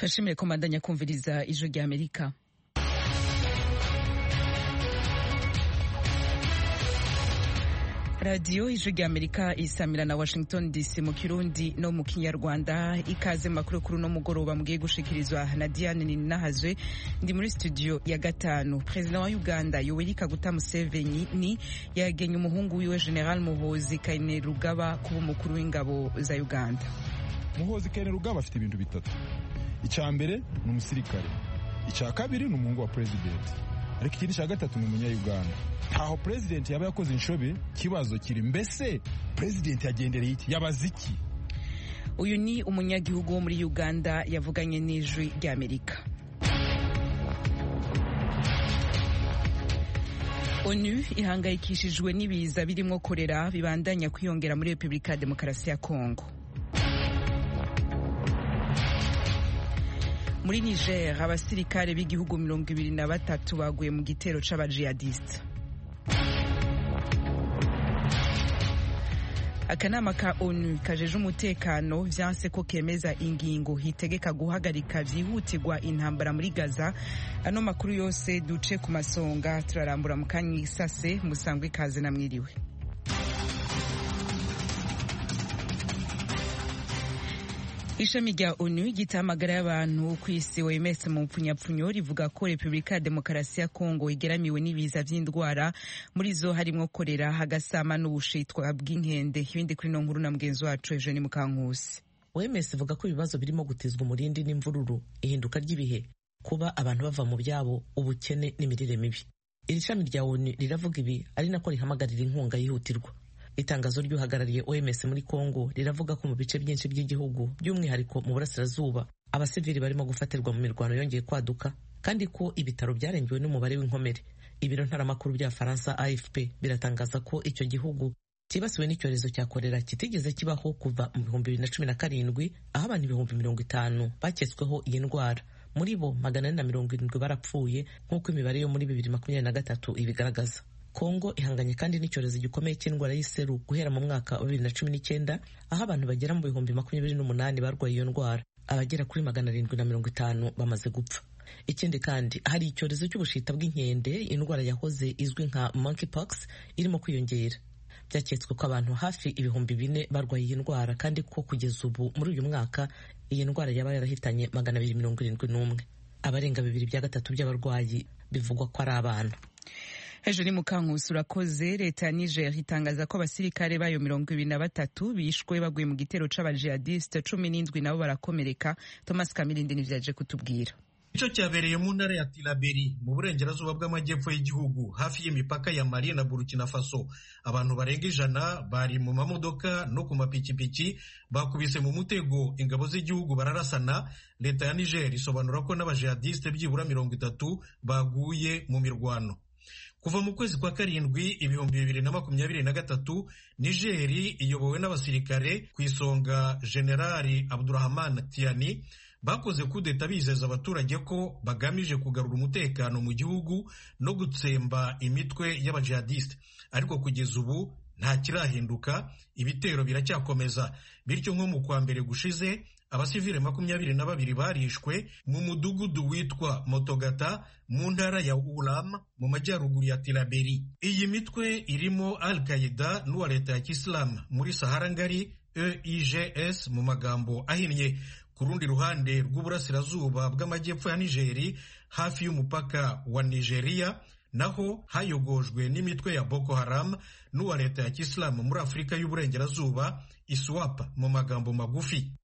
turashimire ko mbandanya kumviriza ijwi rya amerika radiyo ijwi rya amerika isamira na washington dc mu kirundi no mu kinyarwanda ikaze makuru kuri uno mugoroba mugiye gushikirizwa na diane ninahazwe ndi muri studio ya gatanu perezida wa uganda yoweri kaguta museveni ni yagenye umuhungu wiwe general muhozi kainerugaba kuba umukuru w'ingabo za uganda muhozi kainerugaba afite ibintu bitatu icya mbere ni umusirikare icya kabiri ni umuhungu wa perezidenti ariko ikindi cya gatatu ni umunyayuganda ntaho perezidenti yaba yakoze inshobe kibazo kiri mbese perezidenti yagendereye iki yabaze iki uyu ni umunyagihugu wo muri uganda yavuganye n'ijwi ry'amerika onu ihangayikishijwe n'ibiza birimo korera bibandanya kwiyongera muri repubulika ya demokarasi ya kongo muri niger abasirikare b'igihugu mirongo ibiri na batatu baguye mu gitero c'abajihadiste akanama ka onu kajeje umutekano vyanse ko kemeza ingingo hitegeka guhagarika vyihutirwa intambara muri gaza ano makuru yose duce ku masonga turarambura mu kanya isase musangwe ikaze na mwiriwe ishami rya onu ry'itamagara y'abantu ku isi wemes mu mpfunyapfunyo rivuga ko repubulika ya demokarasi ya kongo igeramiwe n'ibiza vy'indwara muri zo harimwo korera hagasama n'ubushitwa bw'inkende ibindi kuri no nkuru na mugenzi wacu eugene mukankusi wemes ivuga ko ibibazo birimo gutizwa umurindi n'imvururu ihinduka ry'ibihe kuba abantu bava mu byabo ubukene n'imirire mibi iri shami rya onu riravuga ibi ari nako rihamagarira inkunga yihutirwa itangazo ry'uhagarariye OMS muri Congo riravuga ko mu bice byinshi by'igihugu by'umwihariko mu burasirazuba abasivili barimo gufatirwa mu mirwano yongeye kwaduka kandi ko ibitaro byarengewe n'umubare w'inkomere ibiro ntaramakuru bya Faransa AFP biratangaza ko icyo gihugu cyibasiwe n'icyorezo cya korera kitigeze kibaho kuva mu bihumbi bibiri na cumi na karindwi aho abantu ibihumbi mirongo itanu baketsweho iyi ndwara muri bo magana ane na mirongo irindwi barapfuye nk'uko imibare yo muri bibiri makumyabiri na gatatu ibigaragaza kongo ihanganye kandi n'icyorezo gikomeye cy'indwara y'iseru guhera mu mwaka wa bibiri na cumi n'icyenda aho abantu bagera mu bihumbi makumyabiri n'umunani barwaye iyo ndwara abagera kuri magana arindwi na mirongo itanu bamaze gupfa ikindi kandi hari icyorezo cy'ubushita bw'inkende indwara yahoze izwi nka monkeypox irimo kwiyongera byaketswe ko abantu hafi ibihumbi bine barwaye iyi ndwara kandi ko kugeza ubu muri uyu mwaka iyi ndwara yaba yarahitanye magana abiri mirongo irindwi n'umwe abarenga bibiri bya gatatu by'abarwayi bivugwa ko ari abana hejuru ni mukankusi urakoze leta ya niger itangaza ko abasirikare bayo mirongo ibiri na batatu bishwe baguye mu gitero c'abajihadiste cumi n'indwi nabo barakomereka thomas kamirindi nivyaje kutubwira ico cyabereye mu ntara ya tilaberi mu burengerazuba bw'amajyepfo y'igihugu hafi y'imipaka ya mali na burkina faso abantu barenga ijana bari mu mamodoka no ku mapikipiki bakubise mu mutego ingabo z'igihugu bararasana leta ya niger isobanura ko n'abajihadiste byibura mirongo itatu baguye mu mirwano kuva mu kwezi kwa karindwi ibihumbi bibiri na makumyabiri na gatatu nigeri iyobowe n'abasirikare ku isonga generali abdurahman tiani bakoze kudeta bizeza abaturage ko bagamije kugarura umutekano mu gihugu no gutsemba imitwe y'abajihadiste ariko kugeza ubu nta kirahinduka ibitero biracyakomeza bityo nko mu kwa mbere gushize abasivile makumyabiri na babiri barishwe mu mudugudu witwa motogata mu ntara ya ulam mu majyaruguru ya tilaberi iyi mitwe irimo al qaida n'uwa leta ya kisilamu muri sahara ngari eigs mu magambo ahinnye ku rundi ruhande rw'uburasirazuba bw'amajyepfo ya nigeri hafi y'umupaka wa nigeria naho hayogojwe n'imitwe ya boko haram n'uwa leta ya kisilamu muri afurika y'uburengerazuba iswap mu magambo magufi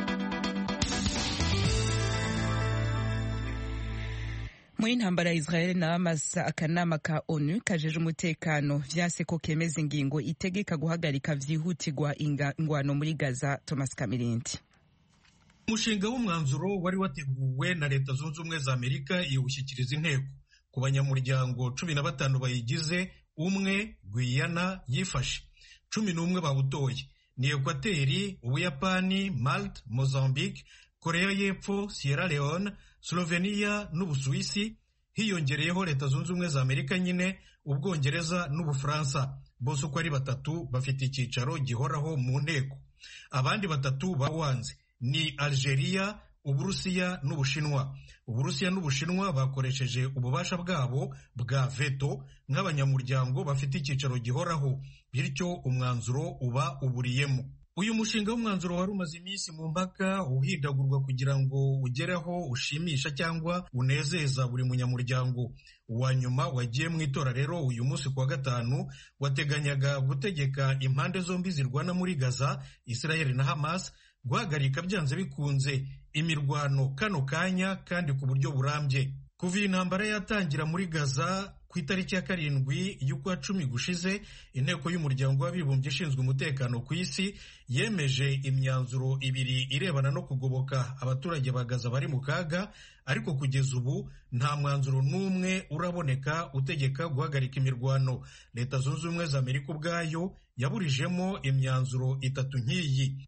muri intambara ya israel na hamas akanama ka onu kajeje umutekano vyase ko kemeza ingingo itegeka guhagarika vyihutirwa ingwano muri gaza thomas kamirindi umushinga w'umwanzuro wari wateguwe na leta zunze ubumwe za amerika iwushyikiriza inteko ku banyamuryango cumi na batanu bayigize umwe gwiyana yifashe cumi n'umwe bawutoye ni ekwateri ubuyapani malte mozambique korea y'epfo sierra leone slovenia n'ubusuwisi hiyongereyeho leta zunze ubumwe za amerika nyine ubwongereza n'ubufaransa bose uko ari batatu bafite icyicaro gihoraho mu nteko abandi batatu bawanze ni algeria uburusiya n'ubushinwa uburusiya n'ubushinwa bakoresheje ububasha bwabo bwa veto nk'abanyamuryango bafite icyicaro gihoraho bityo umwanzuro uba uburiyemo uyu mushinga w'umwanzuro wari umaze iminsi mu mpaka uhindagurwa kugira ngo ugereho ushimisha cyangwa unezeza buri munyamuryango uwa nyuma wagiye mu itora rero uyu munsi kuwa gatanu wateganyaga gutegeka impande zombi zirwana muri gaza israel na hamas guhagarika byanze bikunze imirwano kano kanya kandi ku buryo burambye kuva iyi ntambara yatangira muri gaza ku itariki ya karindwi y'ukwa cumi gushize inteko y'umuryango w'abibumbye ishinzwe umutekano ku isi yemeje imyanzuro ibiri irebana no kugoboka abaturage ba gaza bari mu kaga ariko kugeza ubu nta mwanzuro n'umwe uraboneka utegeka guhagarika imirwano leta zunze ubumwe za amerika ubwayo yaburijemo imyanzuro itatu nk'iyi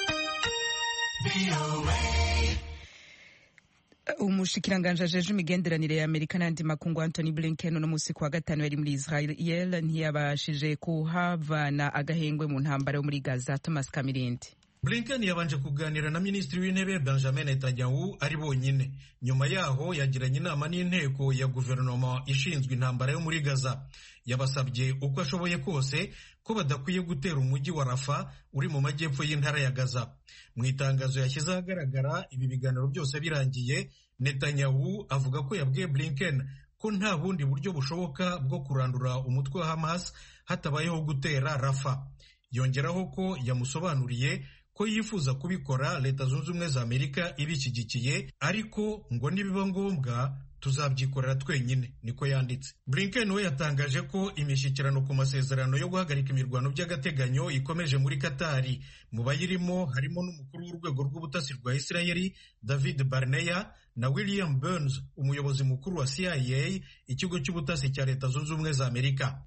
umushikiranganji ajeje imigenderanire ya amerika n'andi makungu antony blinken uno munsi kuwa gatanu yari muri israel ntiyabashije kuhavana agahengwe mu ntambara yo muri gaza thomas kamirindi blinken yabanje kuganira na minisitiri w'intebe benjamin netanyahu ari bonyine nyuma yaho yagiranye inama n'inteko ya guverinoma ishinzwe intambara yo muri gaza yabasabye uko ashoboye kose ko badakwiye gutera umujyi wa rafa uri mu majyepfo y'intara ya gaza mu itangazo yashyize ahagaragara ibi biganiro byose birangiye netanyahu avuga ko yabwiye blinken ko nta bundi buryo bushoboka bwo kurandura umutwe wa hamas hatabayeho gutera rafa yongeraho ko yamusobanuriye ko yifuza kubikora leta zunze ubumwe za amerika ibishyigikiye ariko ngo nibiba ngombwa tuzabyikorera twenyine niko yanditse blinken we yatangaje ko imishyikirano ku masezerano yo guhagarika imirwano by'agateganyo ikomeje muri katari mu bayirimo harimo n'umukuru w'urwego rw'ubutasi rwa isirayeli david barneya na william burns umuyobozi mukuru wa cia ikigo cy'ubutasi cya leta zunze ubumwe za amerika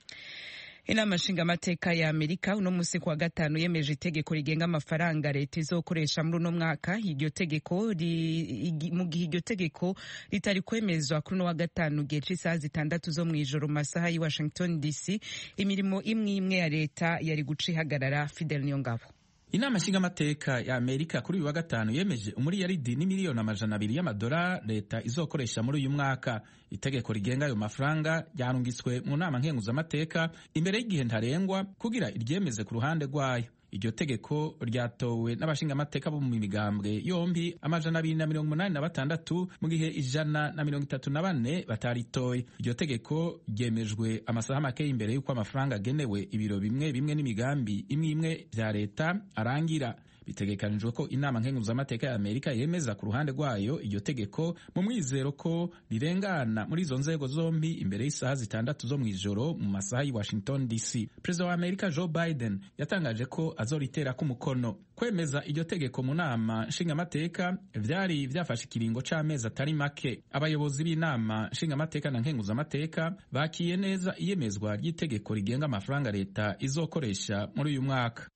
inama nshingamateka ya amerika uno munsi kuwa gatanu yemeje itegeko rigenga amafaranga leta izokoresha muri uno mwaka iryo tegeko mu gihe iryo tegeko ritari kwemezwa kuri uno wa gatanu gihe c'isaha zitandatu zo mw'ijoro mu masaha y'i washington dc imirimo imwe imwe ya leta yari guca ihagarara fidel niyongabo inama nshingamateka ya amerika kuri uyu wa gatanu yemeje umuriyaridi n'imiliyoni amajana abiri y'amadolari leta izokoresha muri uyu mwaka itegeko rigenga ayo mafaranga ryarungitswe mu nama nkenguzamateka imbere y'igihe ntarengwa kugira iryemeze ku ruhande rwayo iryo tegeko ryatowe n'abashingamateka bo mu migambwe yombi amajana abiri na mirongo umunani na batandatu mu gihe ijana na mirongo itatu na bane bataritoye iryo tegeko ryemejwe amasaha make imbere y'uko amafaranga agenewe ibiro bimwe bimwe n'imigambi imwe imwe bya leta arangira bitegekanijwe ko inama nkenguzamateka ya amerika yemeza ku ruhande rwayo iryo tegeko mu mwizero ko rirengana muri izo nzego zombi imbere y'isaha zitandatu zo mu ijoro mu masaha y'i washington dc perezida wa amerika joe biden yatangaje ko azoritera ko umukono kwemeza iryo tegeko mu nama nshingamateka vyari vyafashe ikiringo c'amezi atari make abayobozi b'inama nshingamateka na nkenguzamateka bakiye neza iyemezwa ry'itegeko rigenga amafaranga leta izokoresha muri uyu mwaka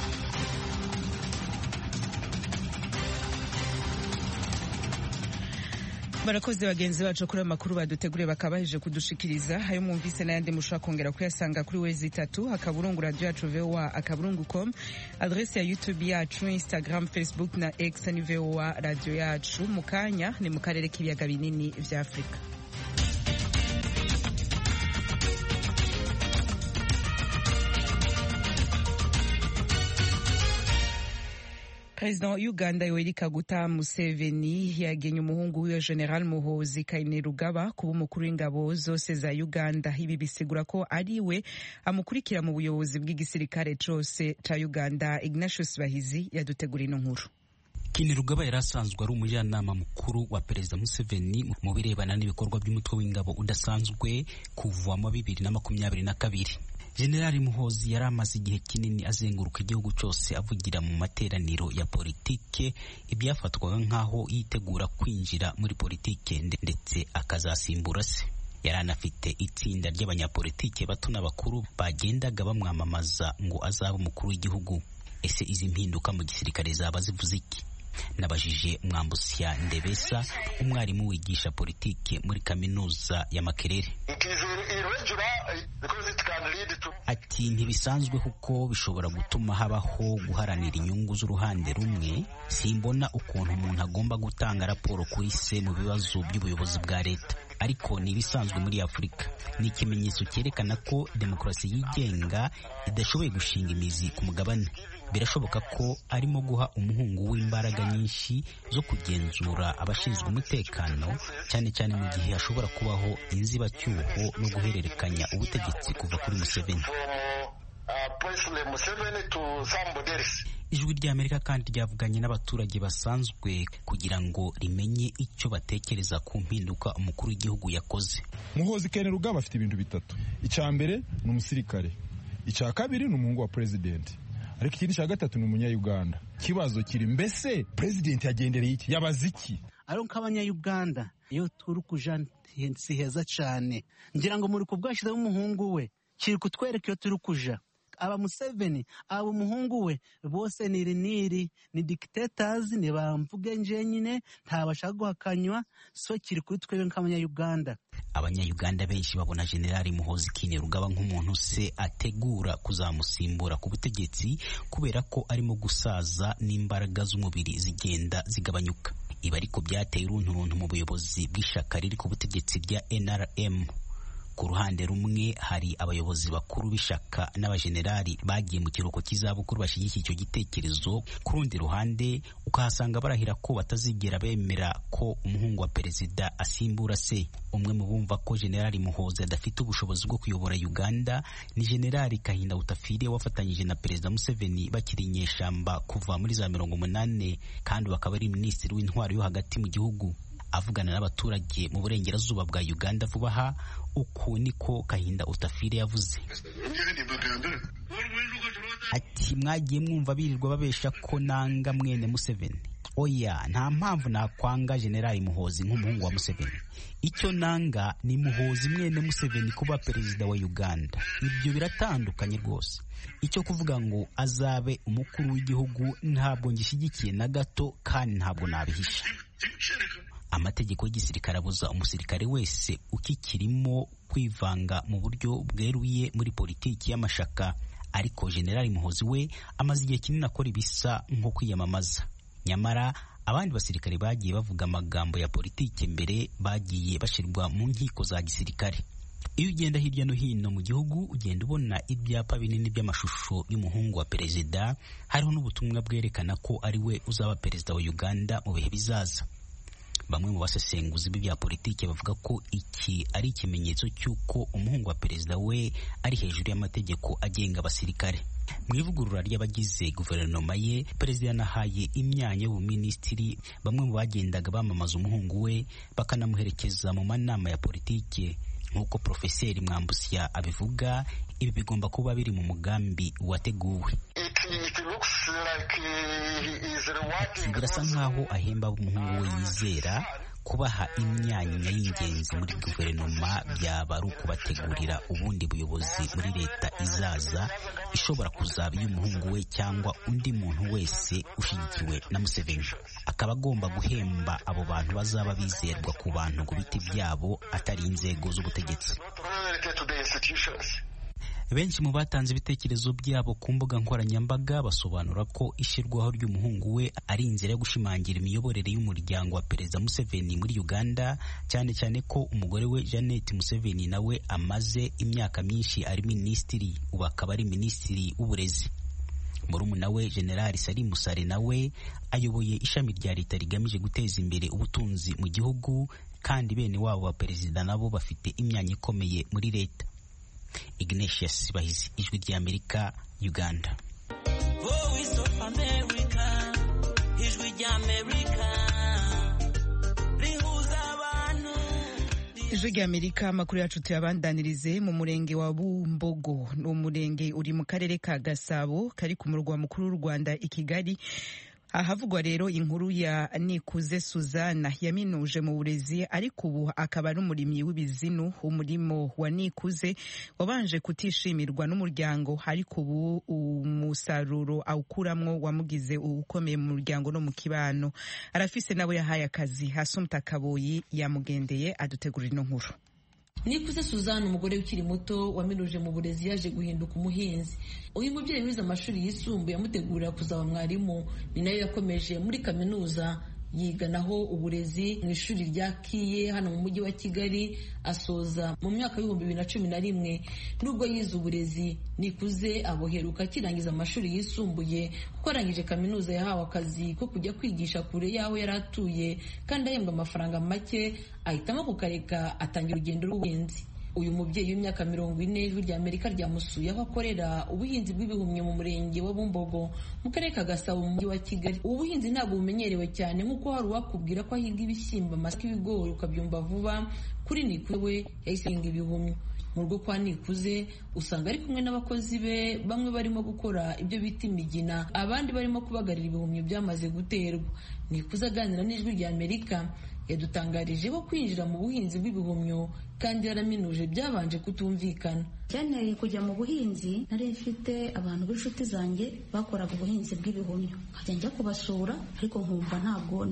barakoze bagenzi bacu kuri ayo makuru baduteguriye bakaba baheje kudushikiriza ayo mwumvise n'ayandi mushobora kongera kuyasanga kuri wezi itatu akaburungu radiyo yacu voa akaburungu com adresi ya youtube yacu instagram facebook na x ni voa radiyo yacu mu kanya ni mu karere k'ibiyaga binini vya afurika perezida wa uganda yoweri kaguta museveni yagenye umuhungu wiwe general muhozi kainerugaba kuba umukuru w'ingabo zose za uganda ibi bisigura ko ari we amukurikira mu buyobozi bw'igisirikare cose ca uganda ignatius bahizi yadutegura ino nkuru Kainerugaba yari asanzwe ari umujyanama mukuru wa perezida Museveni mu birebana n'ibikorwa by'umutwe w'ingabo udasanzwe kuva mu bibiri na makumyabiri na kabiri Generali Muhozi yari amaze igihe kinini azenguruka igihugu cyose avugira mu materaniro ya politike ibyafatwaga nk'aho yitegura kwinjira muri politike ndetse akazasimbura se yari anafite itsinda ry'abanyapolitike bato n'abakuru bagendaga bamwamamaza ngo azabe umukuru w'igihugu ese izi mpinduka mu gisirikare zaba zivuze iki nabajije mwambusya ndebesa umwarimu wigisha politike muri kaminuza ya makerere It is irregular because it can lead to ati ati ntibisanzwe kuko bishobora gutuma habaho guharanira inyungu z'uruhande rumwe simbona ukuntu umuntu agomba gutanga raporo kuri se mu bibazo by'ubuyobozi bwa leta ariko ni ibisanzwe muri afurika ni ikimenyetso cyerekana ko demokarasi yigenga idashoboye gushinga imizi ku mugabane birashoboka ko arimo guha umuhungu w'imbaraga nyinshi zo kugenzura abashinzwe umutekano cyane cyane mu gihe hashobora kubaho inzibacyuho no guhererekanya ubutegetsi kuva kuri Museveni ijwi ry'amerika kandi ryavuganye n'abaturage basanzwe kugira ngo rimenye icyo batekereza ku mpinduka umukuru w'igihugu yakoze muhozi kene rugaba afite ibintu bitatu icya mbere ni umusirikare icya kabiri ni umuhungu wa perezidenti ariko ikindi cya gatatu ni umunyayuganda ikibazo kiri mbese perezidenti yagendereye iki yabaze iki ariko nk'abanyayuganda iyo turi kuja si heza cyane ngira ngo muri kubwashyizeho umuhungu we kiri kutwereka iyo turi kuja aba Museveni aba umuhungu we bose ni riniri ni dictators ni bamvuge nje nyine ntabashaka guhakanywa so kiri kuri twebwe nk'abanyayuganda abanyayuganda benshi babona generali muhozi kinerugaba nk'umuntu se ategura kuzamusimbura ku butegetsi kubera ko arimo gusaza n'imbaraga z'umubiri zigenda zigabanyuka ibi ariko byateye urunturuntu mu buyobozi bw'ishyaka riri ku butegetsi rya NRM ku ruhande rumwe hari abayobozi bakuru b'ishyaka n'abajenerali bagiye mu kiruhuko cy'izabukuru bashyigikiye icyo gitekerezo ku rundi ruhande ukahasanga barahira ko batazigera bemera ko umuhungu wa perezida asimbura se umwe mu bumva ko generali muhozi adafite ubushobozi bwo kuyobora uganda ni generali kahinda utafire wafatanyije na perezida museveni bakiri inyeshamba kuva muri za mirongo umunani kandi bakaba ari minisitiri w'intwaro yo hagati mu gihugu avugana n'abaturage mu burengerazuba bwa uganda vuba aha uku niko kahinda utafire yavuze ati mwagiye mwumva birirwa babesha ko nanga mwene museveni oya nta mpamvu nakwanga generali muhozi nk'umuhungu wa museveni icyo nanga ni muhozi mwene museveni kuba perezida wa uganda ibyo biratandukanye rwose icyo kuvuga ngo azabe umukuru w'igihugu ntabwo ngishyigikiye na gato kandi ntabwo nabihisha amategeko y'igisirikare abuza umusirikare wese ukikirimo kwivanga mu buryo bweruye muri politiki y'amashaka ariko generali muhozi we amaze igihe kinini akora ibisa nko kwiyamamaza nyamara abandi basirikare bagiye bavuga amagambo ya politiki mbere bagiye bashyirwa mu nkiko za gisirikare iyo ugenda hirya no hino mu gihugu ugenda ubona ibyapa binini by'amashusho y'umuhungu wa perezida hariho n'ubutumwa bwerekana ko ari we uzaba perezida wa uganda mu bihe bizaza bamwe mu basesenguzi b'ibya politiki bavuga ko iki ari ikimenyetso cy'uko umuhungu wa perezida we ari hejuru y'amategeko agenga abasirikare mu ivugurura ry'abagize guverinoma ye perezida yanahaye imyanya y'ubuminisitiri bamwe mu bagendaga bamamaza umuhungu we bakanamuherekeza mu manama ya politiki nk'uko profeseri mwambusya abivuga ibi bigomba kuba biri mu mugambi wateguwe birasa nk'aho ahemba umuhungu we yizera kubaha imyanya y'ingenzi muri guverinoma byaba ari ukubategurira ubundi buyobozi muri leta izaza ishobora kuzaba iy'umuhungu we cyangwa undi muntu wese ushyigikiwe na Museveni akaba agomba guhemba abo bantu bazaba bizerwa ku bantu ku biti byabo atari inzego z'ubutegetsi benshi mu batanze ibitekerezo byabo ku mbuga nkoranyambaga basobanura ko ishyirwaho ry'umuhungu we ari inzira yo gushimangira imiyoborere y'umuryango wa perezida Museveni muri Uganda cyane cyane ko umugore we Janet Museveni nawe amaze imyaka myinshi ari minisitiri ubu akaba ari minisitiri w'uburezi murumuna we General Salim Musare nawe ayoboye ishami rya leta rigamije guteza imbere ubutunzi mu gihugu kandi bene wabo wa perezida nabo bafite imyanya ikomeye muri leta Ignatius Bahizi ijwi ry'Amerika Uganda Voice of America ijwi ry'Amerika rihuza abantu ijwi ry'amerika amakuru yacu tuyabandanirize mu murenge wa bumbogo ni umurenge uri mu karere ka gasabo kari ku murwa mukuru w'u rwanda i kigali ahavugwa rero inkuru ya nikuze suzana yaminuje mu burezi ariko ubu akaba ari umurimyi w'ibizinu umurimo wa nikuze wabanje kutishimirwa n'umuryango ariko ubu umusaruro awukuramwo wamugize ukomeye mu muryango no mu kibano arafise nawe yahaye akazi hasumta kaboyi yamugendeye adutegurira ino nkuru nikuze suzanne umugore ukiri muto waminuje mu burezi yaje guhinduka umuhinzi uyu mubyeyi wize amashuri yisumbuye amutegurira kuzaba mwarimu ni nayo yakomeje muri kaminuza yiga naho uburezi mu ishuri rya kiye hano mu mujyi wa kigali asoza mu mwaka w'ibihumbi bibiri na cumi na rimwe nubwo yize uburezi nikuze aboheruka akirangiza amashuri yisumbuye kuko arangije kaminuza yahawe akazi ko kujya kwigisha kure y'aho yari atuye kandi ahembwa amafaranga make ahitamo kukareka atangira urugendo rw'ubuhinzi uyu mubyeyi w'imyaka mirongo ine ijwi rya amerika ryamusuye aho akorera ubuhinzi bw'ibihumyo mu murenge wa bumbogo mu karere ka gasabo mu mujyi wa kigali ubu buhinzi ntabwo bumenyerewe cyane nk'uko hari uwakubwira ko ahinga ibishyimbo amasaka ibigori ukabyumva vuba kuri nikuze we yahise ahinga ibihumyo mu rugo kwa nikuze usanga ari kumwe n'abakozi be bamwe barimo gukora ibyo bita imigina abandi barimo kubagarira ibihumyo byamaze guterwa nikuze aganira n'ijwi rya amerika yadutangarije ko kwinjira mu buhinzi bw'ibihumyo kandi yaraminuje byabanje kutumvikana cyanteye kujya mu buhinzi nari mfite abantu b'inshuti zanjye bakoraga ubuhinzi bw'ibihumyo nkajya njya kubasura ariko nkumva ntabwo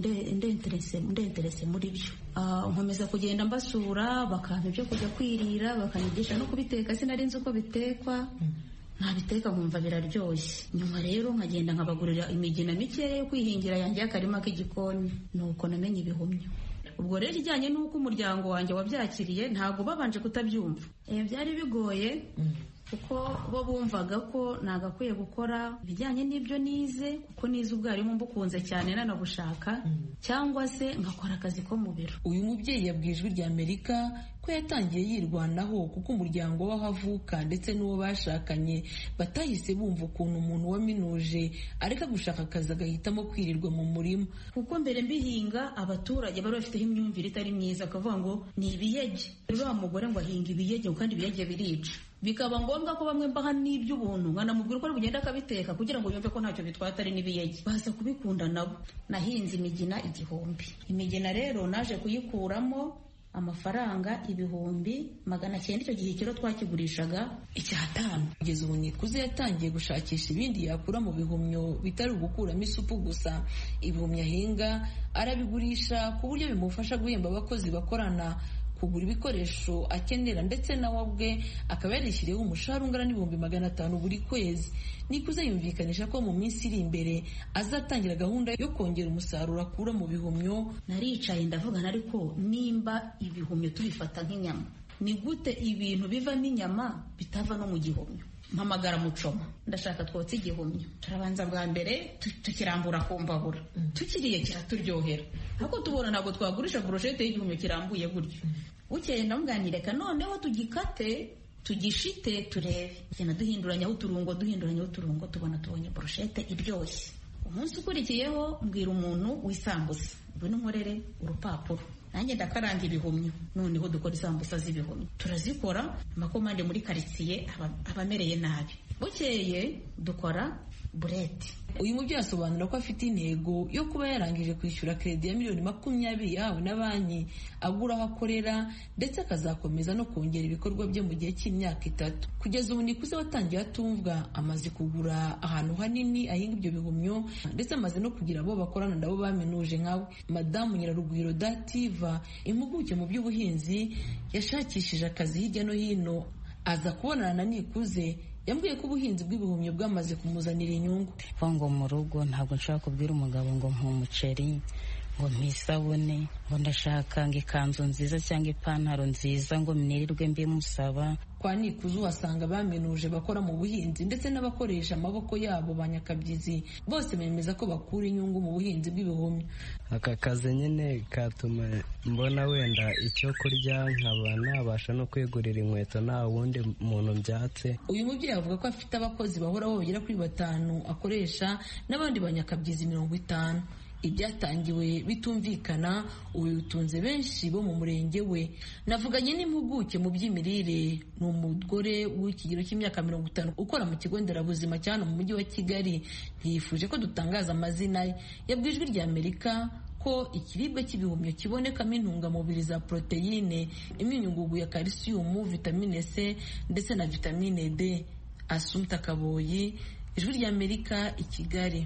ndenterese muri byo nkomeza kugenda mbasura bakampa ibyo kujya kwirira bakanyigisha no kubiteka sinari nzi uko bitekwa ntabiteka nkumva biraryoshye nyuma rero nkagenda nkabagurira imigina mikeya yo kwihingira yanjye y'akarima k'igikoni nuko namenye ibihumyo ubwo rero ijyanye n'uko umuryango wanjye wabyakiriye ntabwo babanje kutabyumva byari bigoye kuko bo bumvaga ko nagakwiye gukora ibijyanye n'ibyo nize kuko nize ubwarimu mbukunze cyane nanabushaka cyangwa se nkakora akazi ko mu biro uyu mubyeyi yabwiye ijwi rya amerika ko yatangiye yirwanaho kuko umuryango w'aho avuka ndetse n'uwo bashakanye batahise bumva ukuntu umuntu waminuje areka gushaka akazi agahitamo kwirirwa mu murima kuko mbere mbihinga abaturage bari bafiteho imyumvire itari myiza akavuga ngo ni ibiyege uriya mugore ngo ahinga ibiyege kandi ibiyege birica bikaba ngombwa ko bamwe mbaha n'iby'ubuntu nkanamubwira uko ari bugenda akabiteka kugira ngo yumve ko ntacyo bitwaye atari n'ibiyege baza kubikunda nabo nahinze imigina igihumbi imigina rero naje kuyikuramo amafaranga ibihumbi magana cyenda icyo gihe ikiro twakigurishaga icyatanu kugeza ubu nikuze yatangiye gushakisha ibindi yakura mu bihumyo bitari ugukuramo isupu gusa ibihumyo ahinga arabigurisha ku buryo bimufasha guhemba abakozi bakorana kugura ibikoresho akenera ndetse nawe ubwe akaba yarishyiriyeho umushahara ungana n'ibihumbi magana atanu buri kwezi nikuze yumvikanisha ko mu minsi iri imbere azatangira gahunda yo kongera umusaruro akura mu bihumyo naricaye ndavugana ariko nimba ibihumyo tubifata nk'inyama ni gute ibintu bivamo inyama bitava no mu gihumyo mpamagara mucoma ndashaka twotsa igihumyo turabanza bwa mbere tukirambura ku mbabura tukiriye kiraturyohera ariko tubona ntabwo twagurisha burushete y'igihumyo kirambuye gutyo bukeye ndamubwanireka noneho tugikate tugishite turebe tugenda duhinduranyaho uturungo duhinduranyaho uturungo tubona tubonye burushete iryoshye umunsi ukurikiyeho mbwira umuntu w'isambusa ngwino nkorere urupapuro nanjye ndakaranga ibihumyo noneho dukora isambusa z'ibihumyo turazikora amakomande muri karitsiye aba amereye nabi bukeye dukora burete uyu mubyeyi asobanura ko afite intego yo kuba yarangije kwishyura kredi ya miliyoni makumyabiri yahawe na banki agura aho akorera ndetse akazakomeza no kongera ibikorwa bye mu gihe cy'imyaka itatu kugeza ubu nikuze watangiye atumvwa amaze kugura ahantu hanini ahinga ibyo bihumyo ndetse amaze no kugira abo bakorana nabo baminuje nkawe madamu nyirarugwiro dativa impuguke mu by'ubuhinzi yashakishije akazi hirya no hino aza kubonana na nikuze yambwiye ko ubuhinzi bw'ibihumyo bwamaze kumuzanira inyungu ngo mu rugo ntabwo nshaka kubwira umugabo ngo mpa umuceri ngo mpa isabune ngo ndashaka ngo ikanzu nziza cyangwa ipantaro nziza ngo mnirirwe mbimusaba kwa nikuze uhasanga baminuje bakora mu buhinzi ndetse n'abakoresha amaboko yabo ba nyakabyizi bose bemeza ko bakura inyungu mu buhinzi bw'ibihumyo aka kazi nyine katuma mbona wenda icyo kurya nkaba nabasha no kwigurira inkweto nta wundi muntu mbyatse uyu mubyeyi avuga ko afite abakozi bahoraho bagera kuri batanu akoresha n'abandi ba nyakabyizi mirongo itanu ibyatangiwe bitumvikana ubu bitunze benshi bo mu murenge we navuganye n'impuguke mu by'imirire ni umugore w'ikigero cy'imyaka mirongo itanu ukora mu kigo nderabuzima cya hano mu mujyi wa kigali ntiyifuje ko dutangaza amazina ye yabwiye ijwi rya amerika ko ikiribwa cy'ibihumyo kibonekamo intungamubiri za poroteyine imyunyungugu ya kalisiyumu vitamine c ndetse na vitamine d asumta kaboyi ijwi rya amerika i kigali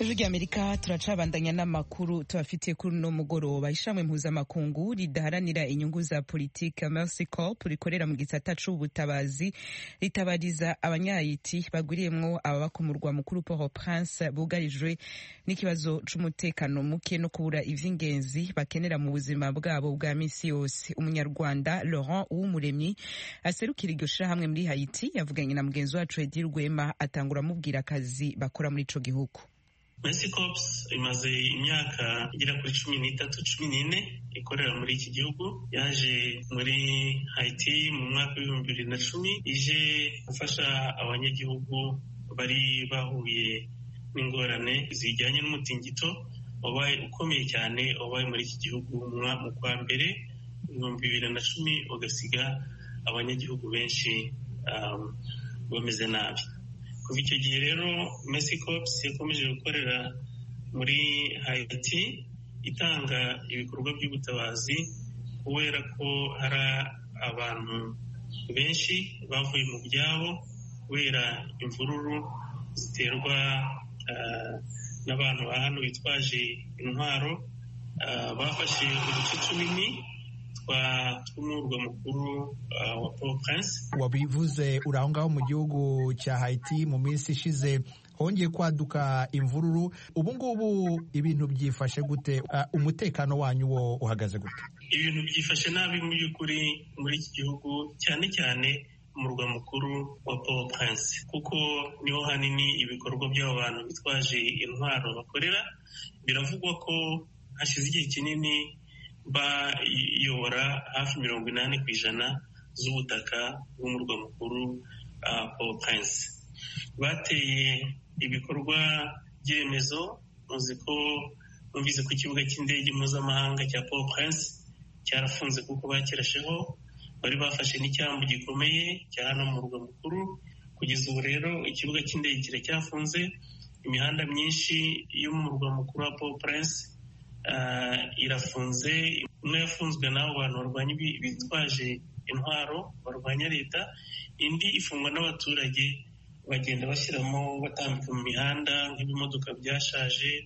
ijwi ry'amerika turacabandanya n'amakuru tubafitiye kuri uno mugoroba ishamwe mpuzamakungu ridaharanira inyungu za politike mercy corp rikorera mu gisata c'ubutabazi ritabariza abanyayiti bagwiriyemwo ababa ku murwa mukuru port prince bugarijwe n'ikibazo c'umutekano muke no kubura ivy'ingenzi bakenera mu buzima bwabo bwa misi yose umunyarwanda laurent uwumuremyi aserukira iryo shirahamwe muri haiti yavuganye na mugenzi wacu edi rwema atangura amubwira akazi bakora muri ico gihugu Mercy Corps imaze imyaka igera kuri cumi n'itatu cumi n'ine ikorera muri iki gihugu yaje muri Haiti mu mwaka w'ibihumbi bibiri na cumi ije gufasha abanyagihugu bari bahuye n'ingorane zijyanye n'umutingito wabaye ukomeye cyane wabaye muri iki gihugu mu kwa mbere ibihumbi bibiri na cumi ugasiga abanyagihugu benshi um, bameze nabi kuva icyo gihe rero Mercy Corps yakomeje gukorera muri Haiti itanga ibikorwa by'ubutabazi kubera ko hari abantu benshi bavuye mu byabo kubera imvururu ziterwa n'abantu ba hano bitwaje intwaro bafashe uduce tunini tw'umurwa mukuru wa Port Prince wabivuze uri aho ngaho mu gihugu cya Haiti mu minsi ishize hongeye kwaduka imvururu ubu ngubu ibintu byifashe gute umutekano wanyu wo uhagaze gute ibintu byifashe nabi mu by'ukuri muri iki gihugu cyane cyane umurwa mukuru wa Port Prince kuko niho hanini ibikorwa by'abo bantu bitwaje intwaro bakorera biravugwa ko hashize igihe kinini bayobora hafi mirongo inani ku ijana z'ubutaka bw'umurwa mukuru Port Prince bateye ibikorwa by'iremezo muzi ko numvise ku kibuga cy'indege mpuzamahanga cya Port Prince cyarafunze kuko bakirasheho bari bafashe n'icyambu gikomeye cya hano mu murwa mukuru kugeza ubu rero ikibuga cy'indege kiracyafunze imihanda myinshi yo mu murwa mukuru wa Port Prince irafunze imwe yafunzwe n'abo bantu barwanya bitwaje intwaro barwanya leta indi ifungwa n'abaturage bagenda bashyiramo batambika mu mihanda nk'ibimodoka byashaje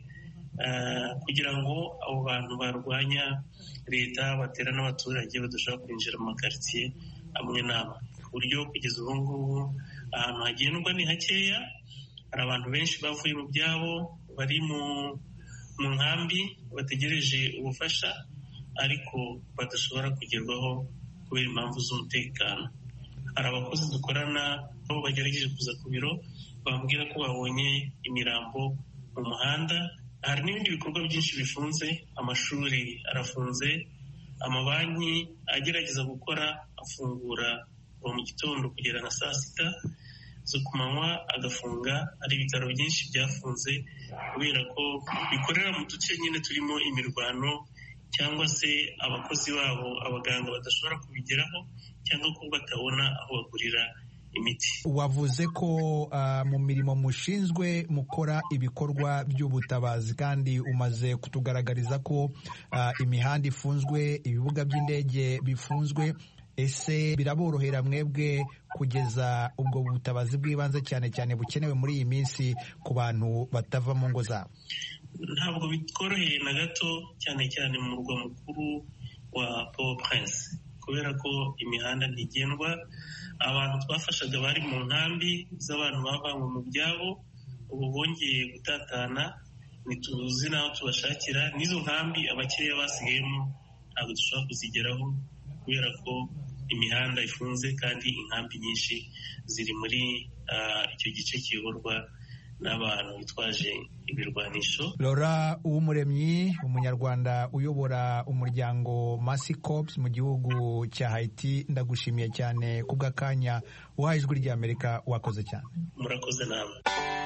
kugira ngo abo bantu barwanya leta batera n'abaturage badashobora kwinjira mu makaritsiye amwe n'amwe ku buryo kugeza ubu ngubu ahantu hagendwa ni hakeya hari abantu benshi bavuye mu byabo bari mu mu nkambi bategereje ubufasha ariko badashobora kugerwaho kubera impamvu z'umutekano hari abakozi dukorana nabo bagerageje kuza ku biro bambwira ko babonye imirambo mu muhanda hari n'ibindi bikorwa byinshi bifunze amashuri arafunze amabanki agerageza gukora afungura kuva mu gitondo kugera na saa sita zo ku manywa agafunga hari ibitaro byinshi byafunze kubera ko bikorera mu duce nyine turimo imirwano cyangwa se abakozi babo abaganga badashobora kubigeraho cyangwa ko batabona aho bagurira imiti wavuze ko uh, mu mirimo mushinzwe mukora ibikorwa by'ubutabazi kandi umaze kutugaragariza ko uh, imihanda ifunzwe ibibuga by'indege bifunzwe ese biraborohera mwebwe kugeza ubwo butabazi bw'ibanze cyane cyane bukenewe muri iyi minsi ku bantu batava mu ngo zabo ntabwo bitworoheye na gato cyane cyane mu murwa mukuru wa Port Prince kubera ko imihanda ntigendwa abantu twafashaga bari mu nkambi z'abantu bavanywe mu byabo ubu bongeye gutatana ntituzi n'aho tubashakira n'izo nkambi abakeya basigayemo ntabwo dushobora kuzigeraho kubera ko imihanda ifunze kandi inkambi nyinshi ziri muri icyo gice kiyoborwa n'abantu bitwaje ibirwanisho Laura Uwumuremyi umunyarwanda uyobora umuryango Mercy Corps mu gihugu cya Haiti ndagushimiye cyane kubw'akanya uhaye ijwi ry'Amerika wakoze cyane murakoze namwe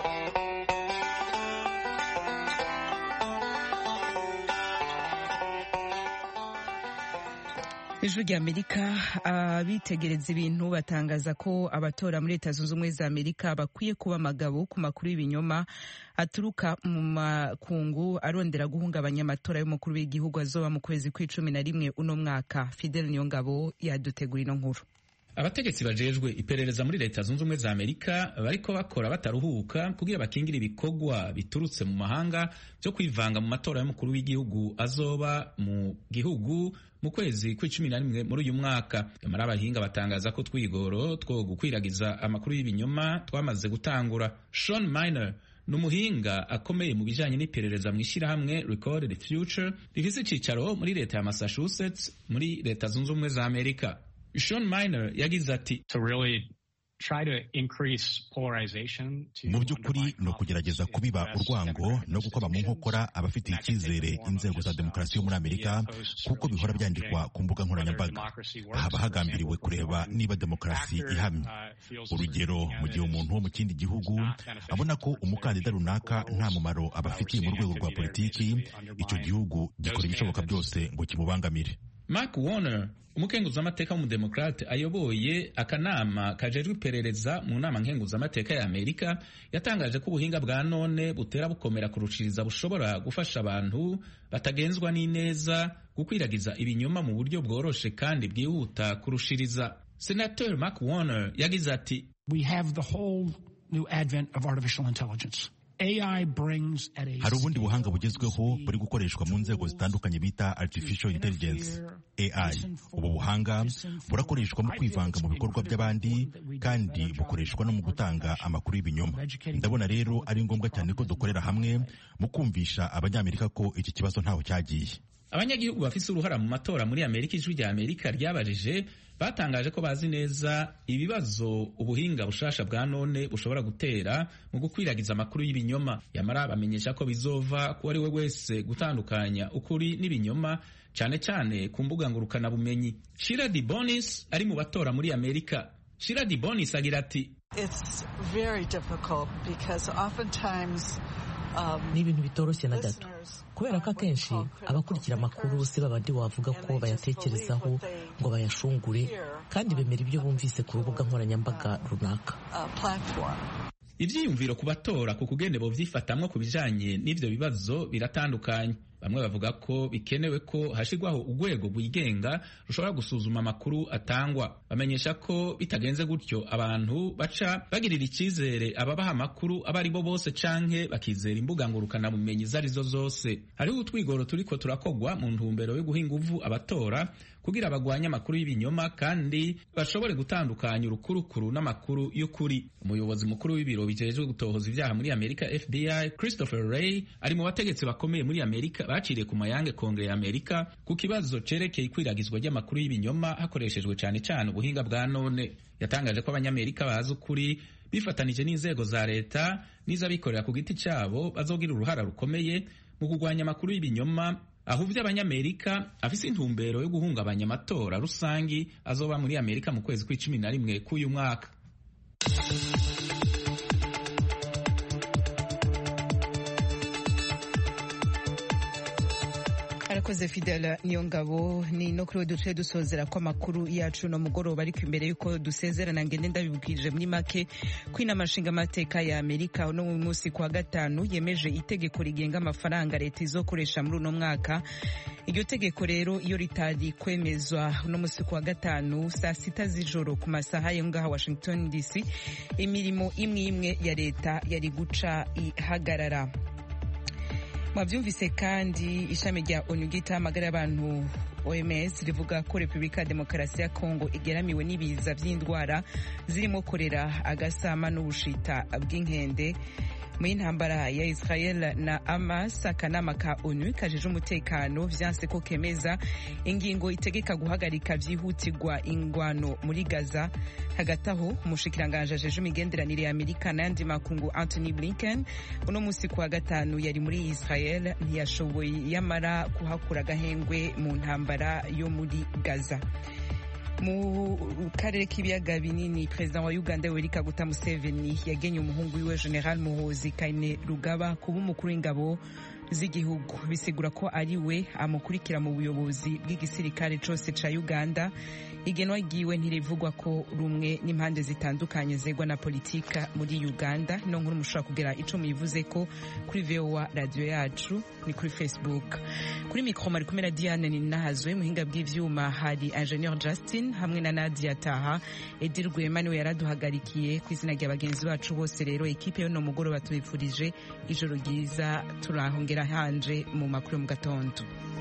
ijwi ry'amerika abitegereza ibintu batangaza ko abatora muri leta zunze ubumwe za amerika bakwiye kuba amagabo ku makuru y'ibinyoma aturuka mu makungu arondera guhungabanya amatora y'umukuru w'igihugu azoba mu kwezi kw'icumi na rimwe uno mwaka fidel niyongabo yadutegura ino nkuru abategetsi bajejwe iperereza muri leta zunze ubumwe za amerika bariko bakora bataruhuka kugira bakingire ibikorwa biturutse mu mahanga byo kwivanga mu matora y'umukuru w'igihugu azoba mu gihugu mu kwezi kw'icumi na rimwe muri uyu mwaka nyamara abahinga batangaza ko twigoro two gukwiragiza amakuru y'ibinyoma twamaze gutangura Sean Miner ni umuhinga akomeye mu bijanye n'iperereza mu ishyirahamwe Record the Future rifise icicaro muri leta ya Massachusetts muri leta zunze ubumwe za Amerika Sean Miner yagize ati mu by'ukuri ni ukugerageza kubiba urwango no gukoma mu nkokora abafitiye icyizere inzego za demokarasi yo muri amerika kuko bihora byandikwa ku mbuga nkoranyambaga haba hagambiriwe kureba niba demokarasi ihamye urugero mu gihe umuntu wo mu kindi gihugu abona ko umukandida runaka nta mumaro abafitiye mu rwego rwa politiki icyo gihugu gikora ibishoboka byose ngo kimubangamire Mark Warner umukenguzamateka w'umudemokrate ayoboye akanama kajejwe iperereza mu nama nkenguzamateka ya amerika yatangaje ko ubuhinga bwa none butera bukomera kurushiriza bushobora gufasha abantu batagenzwa n'ineza gukwiragiza ibinyoma mu buryo bworoshe kandi bwihuta kurushiriza senator mark warner yagize ati we have the whole new advent of artificial intelligence hari ubundi buhanga bugezweho buri gukoreshwa mu nzego zitandukanye bita artificial intelligence AI ubu buhanga burakoreshwa mu kwivanga mu bikorwa by'abandi kandi bukoreshwa no mu gutanga amakuru y'ibinyoma ndabona rero ari ngombwa cyane ko dukorera hamwe mu kumvisha abanyamerika ko iki kibazo ntaho cyagiye abanyagihugu bafise uruhara mu matora muri amerika ijwi rya amerika ryabajije batangaje ko bazi neza ibibazo ubuhinga bushasha bwa none bushobora gutera mu gukwiragiza amakuru y'ibinyoma yamara bamenyesha ko bizova ku ari we wese gutandukanya ukuri n'ibinyoma cyane cyane ku mbuga ngurukanabumenyi shira di bonis ari mu batora muri amerika shira di bonis agira ati ni ibintu bitoroshye na gato kubera ko akenshi abakurikira amakuru si babandi wavuga ko bayatekerezaho ngo bayashungure kandi bemera ibyo bumvise ku rubuga nkoranyambaga runaka ibyiyumviro ku batora ku kugende bovyifatamwo ku bijanye n'ivyo bibazo biratandukanye bamwe bavuga ko bikenewe ko hashirwaho urwego rwigenga rushobora gusuzuma amakuru atangwa bamenyesha ko bitagenze gutyo abantu baca bagirira icyizere ababaha amakuru abo ari bo bose canke bakizera imbuga ngurukanabumenyi izo arizo zose hariho utwigoro turiko turakogwa mu ntumbero yo guha inguvu abatora kugira bagwanye amakuru y'ibinyoma kandi bashobore gutandukanya urukurukuru n'amakuru y'ukuri umuyobozi mukuru w'ibiro bijejwe gutohoza ibyaha muri amerika fbi christopher ray ari mu bategetsi bakomeye muri amerika baciriye ku mayange kongere ya amerika ku kibazo cerekeye ikwiragizwa ry'amakuru y'ibinyoma hakoreshejwe cyane cyane ubuhinga bwa none yatangaje ko abanyamerika bazi ukuri bifatanije n'inzego za leta n'iz'abikorera ku giti cyabo bazogira uruhara rukomeye mu kurwanya amakuru y'ibinyoma ahuvye abanyamerika afise intumbero yo guhungabanya amatora rusangi azoba muri amerika mu kwezi kw'icumi na rimwe k'uyu mwaka arakoze fidela niyo ngabo ni no kuri duce dusozera ko amakuru yacu no mugoroba ariko imbere yuko dusezerana ngende ndabibwirije muri make ko inama nshingamateka ya amerika no mu munsi kwa gatanu yemeje itegeko rigenga amafaranga leta izokoresha muri uno mwaka iryo tegeko rero iyo ritari kwemezwa uno munsi kwa gatanu saa sita z'ijoro ku masaha yo ngaha washington dc imirimo imwe imwe ya leta yari guca ihagarara mwabyumvise kandi ishami rya onu ry'itamagara y'abantu oms rivuga ko repubulika ya demokarasi ya kongo igeramiwe n'ibiza by'indwara zirimo korera agasama n'ubushita bw'inkende mu y'intambara ya israel na amas akanama ka onu kajeje umutekano vyanse ko kemeza ingingo itegeka guhagarika vyihutirwa ingwano muri gaza hagati aho umushikiranganji ajeje imigenderanire ya amerika n'ayandi makungu anthony blinken uno musi kuwa gatanu yari muri israel ntiyashoboye yamara kuhakura agahengwe mu ntambara yo muri gaza mu karere k'ibiyaga binini perezida wa uganda yoweri kaguta museveni yagenye umuhungu wiwe general muhozi kaine rugaba kuba umukuru w'ingabo z'igihugu bisigura ko ari we amukurikira mu buyobozi bw'igisirikare cose ca uganda igenwa ryiwe ntirivugwa ko rumwe n'impande zitandukanye zegwa na politika muri uganda ino nkuru mushobora kugira ico muyivuze ko kuri voa radiyo yacu ni kuri facebook kuri mikro mari kumwe na diane ninahazwe muhinga bw'ivyuma hari ingenieur justin hamwe na nadia taha edi rwema niwe yaraduhagarikiye ku izina rya bagenzi bacu bose rero ekipe y'uno mugoroba tubifurije ijoro ryiza turahongera hanje mu makuru yo mu gatondo